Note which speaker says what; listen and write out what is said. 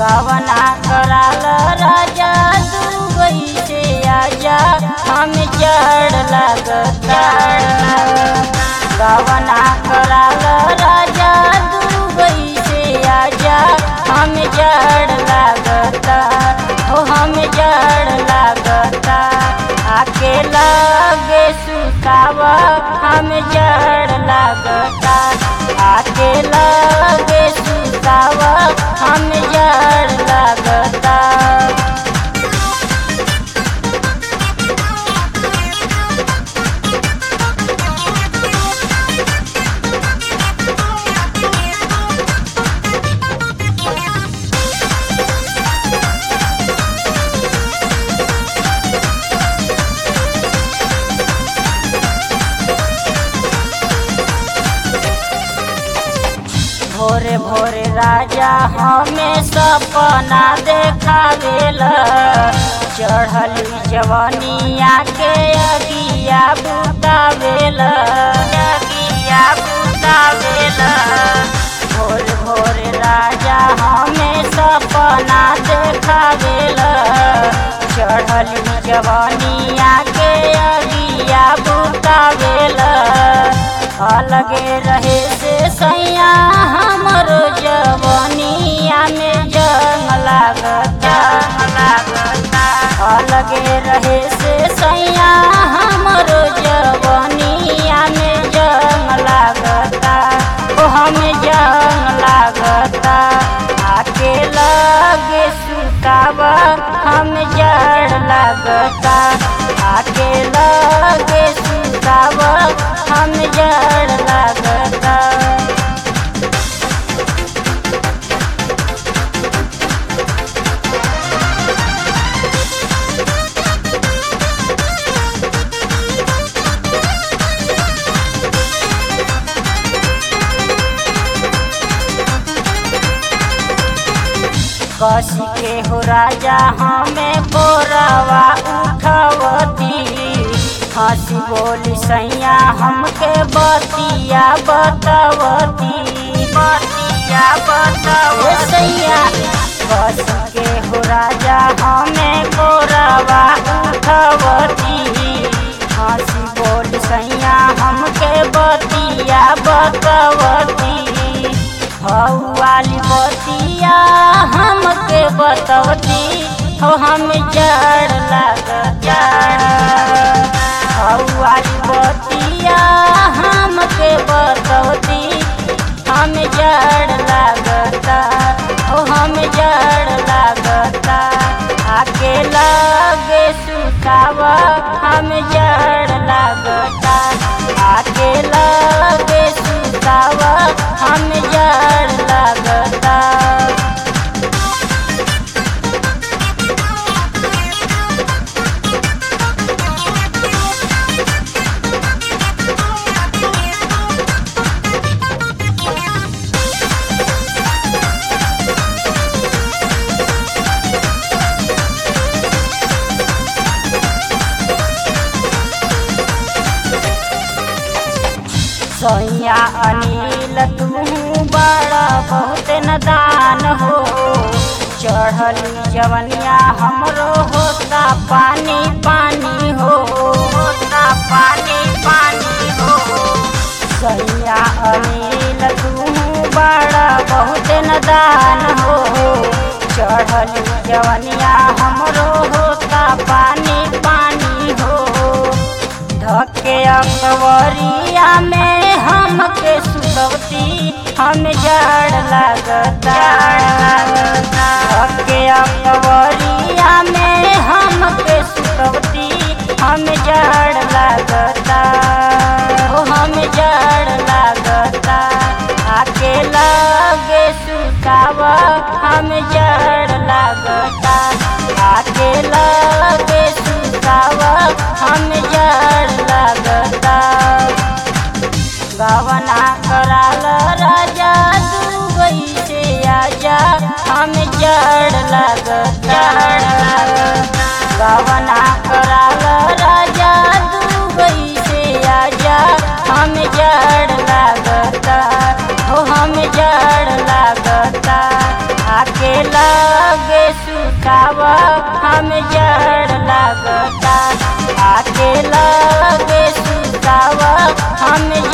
Speaker 1: गवना कराल राजा दुबई से आजा हम जड़ लगता गवना कराल राजा दुबई से आजा हम जड़ लगता हो हम जड़ लगता आके लगे सुतावा हम जड़ लगता आके लगे सुतावा हम जड़ लगता भोरे भोरे राजा हमें सपना देखावेला चढ़ली जवनिया के अगिया बुतावेला अगिया बुतावेला भोर भोर राजा हमें सपना देखावेला चढ़ली जवनिया के अगिया बुतावेला अलगे रहे से सैया हमरो जवनिया में जंग लागता लागता अलगे रहे से सैया हमरो जवनिया में जंग लागता ओ हम जंग लागता आके लगे सुतावा हम जड़ लागता आके लगे सुतावा हम जड़ लागता कसी के हो राजा हमें बोरावा उठवती हंसी बोली सैया हमके बतिया बतवती बतिया बतवती सैया कसी के हो राजा हमें बोरावा उठवती हंसी बोली सैया हमके बतिया बतवती वाली बतिया हमके बतवती हो हम जड़ लगता वाली बतिया हमके बतवती हम जड़ लगता हो हम जड़ लगता आके लगे सुतावा हम जड़ लगता आके लगे सुतावा हम जड़ लगता सैया अनिल तू बड़ा बहुत नदान हो चढ़ली जवनिया हमरो होता पानी पानी हो होता पानी पानी हो सैया अनिल तू बड़ा बहुत नदान हो चढ़ली जवनिया हमरो होता पानी पानी हो धके अकबरिया में हमके सुतवती हम जड़ लगता धके अकबरिया में हमके सुतवती हम जड़ लगता ओ हम जड़ लगता आके लगे सुतावा हम जड़ लगता आके लगे सुतावा हम जड़ लगता गवना कराल राजा दुबई से आजा हम जड़ लगता गवना कराल राजा दुबई से आजा हम जड़ लगता हो हम जड़ लगता अकेला सुतावा हम जड़ लगता आके लगे सुतावा हम